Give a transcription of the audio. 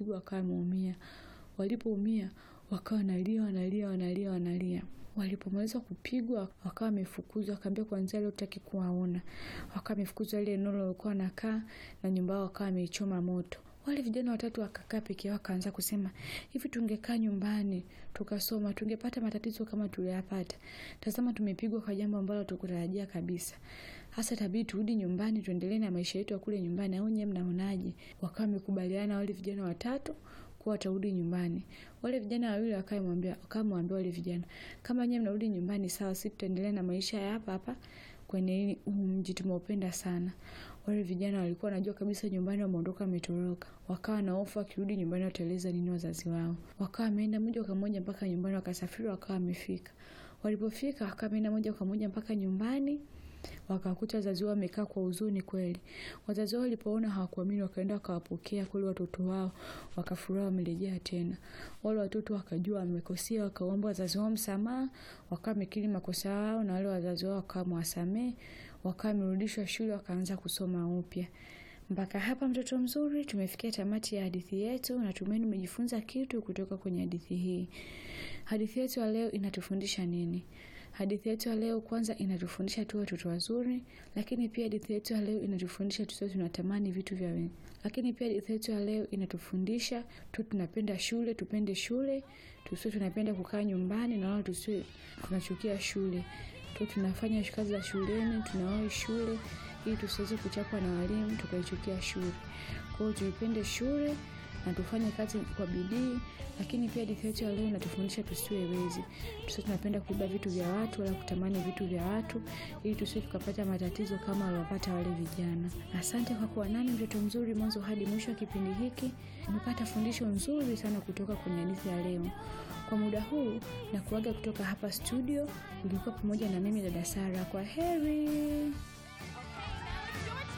walipopigwa wakawa wameumia. Walipoumia wakawa wanalia wanalia wanalia wanalia. Walipomaliza kupigwa wakawa wamefukuzwa, wakaambia kuanzia leo tutaki kuwaona. Wakawa wamefukuzwa ile eneo walikuwa wanakaa na nyumba yao wakawa wameichoma moto. Wale vijana watatu wakakaa peke yao, wakaanza kusema hivi, tungekaa nyumbani tukasoma tungepata matatizo kama tuliyapata. Tazama, tumepigwa kwa jambo ambalo tukutarajia kabisa. Hasa tabidi turudi nyumbani tuendelee na maisha yetu ya kule nyumbani, au nyewe mnaonaje? Wakawa wamekubaliana wale vijana watatu kuwa watarudi nyumbani. Wale vijana wawili wakamwambia wakamwambia wale vijana, kama nyewe mnarudi nyumbani sawa, sisi tutaendelea na maisha ya hapa hapa kwenye huu mji tumeupenda sana. Wale vijana walikuwa wanajua kabisa nyumbani wameondoka wametoroka. Wakawa na hofu wakirudi nyumbani wataeleza nini wazazi wao. Wakawa wameenda moja kwa moja mpaka nyumbani wakasafiri wakawa wamefika. Walipofika wakawa wameenda moja kwa moja mpaka nyumbani wakakuta wazazi wao wamekaa kwa huzuni kweli. Wazazi wao walipoona hawakuamini, wakaenda wakawapokea kule watoto wao, wakafurahi wamerejea tena. Wale watoto wakajua wamekosea, wakaomba wazazi wao msamaha, wakawa wamekiri makosa yao, na wale wazazi wao wakawa wamewasamehe, wakawa wamerudishwa shule, wakaanza kusoma upya. Mpaka hapa mtoto mzuri, tumefikia tamati ya hadithi yetu. Natumaini umejifunza kitu kutoka kwenye hadithi hii. Hadithi yetu ya leo inatufundisha nini? Hadithi yetu ya leo kwanza inatufundisha tuwe watoto wazuri, lakini pia hadithi yetu ya leo inatufundisha tusiwe tunatamani vitu vya wengi. Lakini pia hadithi yetu ya leo inatufundisha tu tunapenda shule, tupende shule, tusiwe tunapenda kukaa nyumbani na wala tusiwe tunachukia shule. Tu tunafanya kazi za shuleni, tunawahi shule ili tusiweze kuchapwa na walimu tukaichukia shule. Kwa hiyo tuipende shule na tufanye kazi kwa bidii, lakini pia hadithi yetu ya leo inatufundisha tusiwe wezi, tusiwe tunapenda kuiba vitu vya watu wala kutamani vitu vya watu, ili tusiwe tukapata matatizo kama waliopata wale vijana. Asante kwa kuwa nami mtoto mzuri mwanzo hadi mwisho wa kipindi hiki. Umepata fundisho nzuri sana kutoka kwenye hadithi ya leo. Kwa muda huu na kuaga kutoka hapa studio, ulikuwa pamoja na mimi dada Sara. Kwa heri.